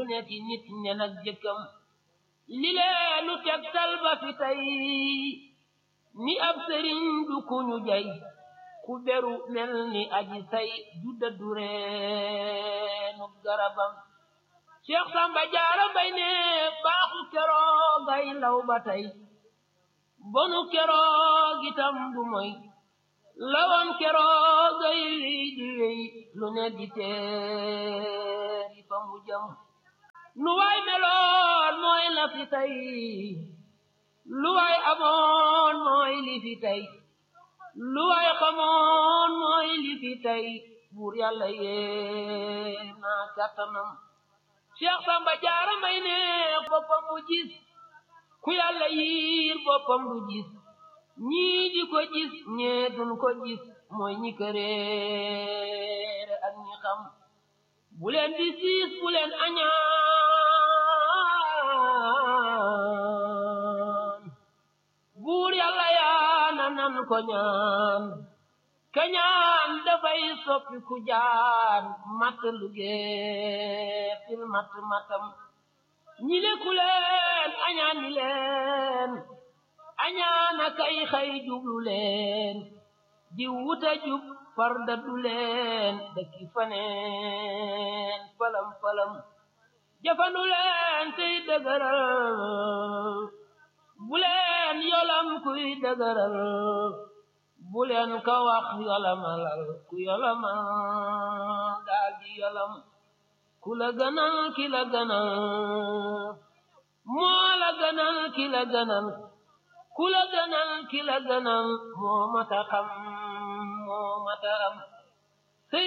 ne ci nit ne nag jëkkam li leenu tegtal ba fi tey ni ab sëriñ du ku ñu jay ku beru mel ni aji say du dëddu reenu garabam Cheikh Samba Jaara Mbay ne baaxu keroog ay law ba tey bonu keroog itam du moy lawam keroog ay di wéy lu ne di teeri fa mu jëm nu waay meloon mooy la fi tey lu waay amoon mooy li fi tey lu waay xamoon mooy li fi tey buur yàlla yee naa kàttanam Cheikh Samba Jaara Mbay ne boppam bu gis ku yàlla yiir boppam du gis ñii di ko gis ñee duñ ko gis mooy ñi këreere ak ñi xam bu leen di siis bu leen añaan buur yàlla yaana nan ko ñaan kañaan dafay soppi ku jaan matt lugee fil matt mattam ñi leku leen añaan ni leen añaana kay xay jublu leen di wuta jub farda du leen dëkki faneen falam falam jafandu leen tey dëgëral bu leen yolam kuy dëgëral bu leen ka wax yolamalal ku yolamal daal di yolam ku la gënal ki la gënal moo la gënal ki la gënal ku la gënal ki la gënal moo mata xam moo mata am